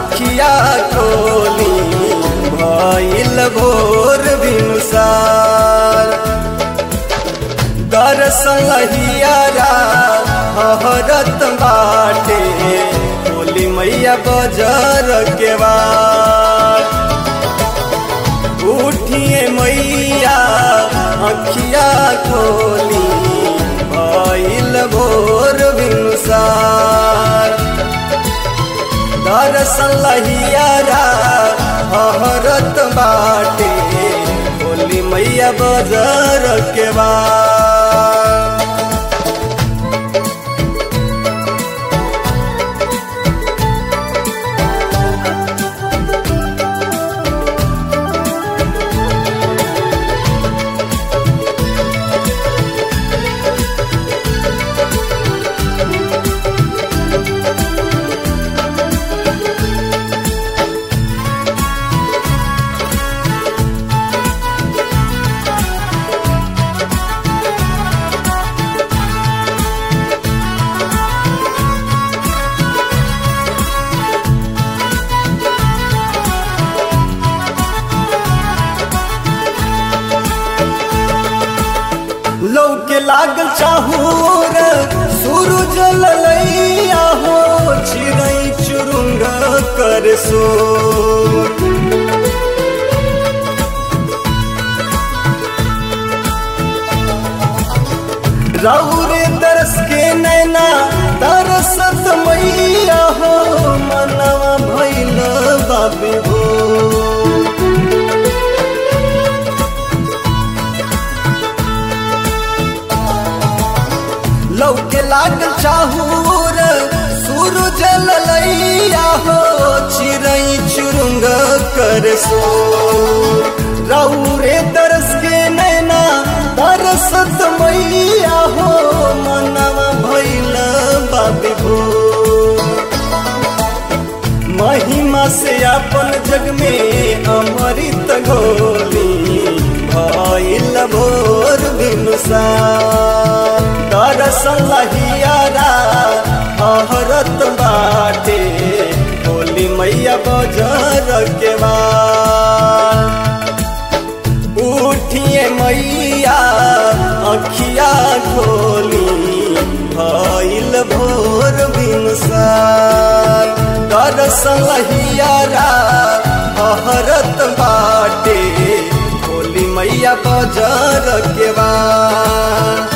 अखिया खोली भइल भोर भिनुसार दर्शन हियारा हरत बाटे बोली मैया बजर के बाद उठिए मैया अखिया खोली भइल भोर भिनुसार दर्शन लहियारा हरत बाटे बोली मैया बजर के बाद लौके लागल चाहूर सूरज ललैया हो चिड़ै चुरुंग कर सो रौरे तरस के नैना तरसत मैया हो मनवा भैल बाबी हो लौके लागल चाहूर सूरज ललैया हो चिड़ै चुरुंग कर सो रौरे तरस के नैना तरसत मैया हो मनवा भैल बाबी भो महिमा से अपन जग में अमृत घोली भइल भोर भिनुसार दर्शन लहियारा हरत बाटे बोली मैया बजर के बाद उठिए मैया अखिया खोली भइल भोर भिनुसार दर्शन लहियारा हरत बाटे बोली मैया बजर के बाद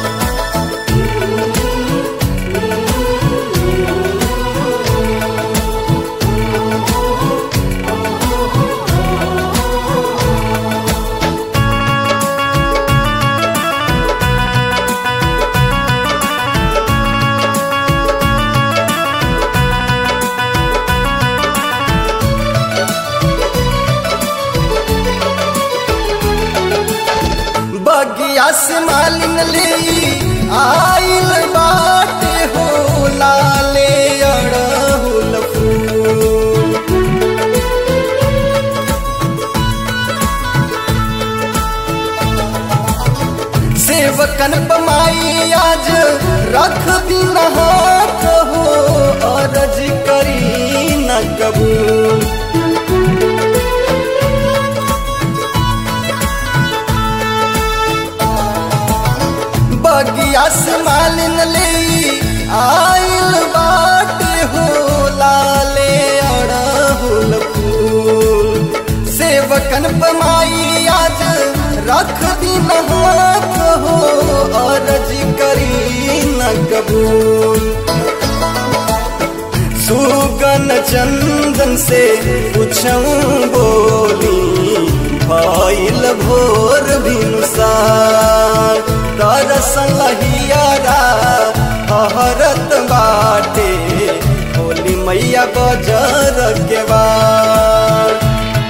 बगिया से मालिन ले आइल बाटे हो लाले अड़हुल फूल सेवकन पमाई आज रख दिन हाथ हो अरज करी न कबूल बगिया से मालिन ले आइल बाटे हो लाले अड़हुल फूल सेवकन पमाई आज रख दिन हाथ हो अरज करी न कबूल सुगन चंदन से पूछूं बोली भइल भोर भिनुसार दर्शन लहियारा हरत बाटे होली मैया बजर के बाद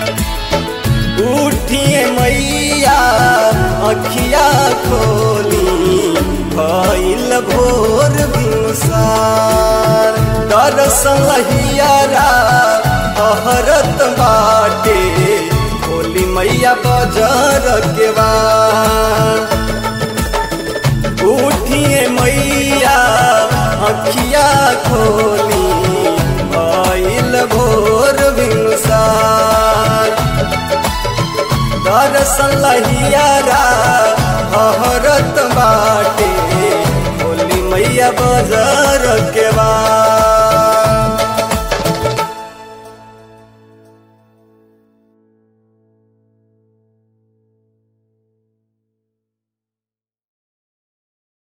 उठिए मैया अखिया खोली भइल भोर भिनुसार दर्शन लहियारा हरत बाटे होली मैया बजर के बाद उठिए मैया अखिया खोली भइल भोर लहियारा हरत बाटे बोली मैया बजर के बा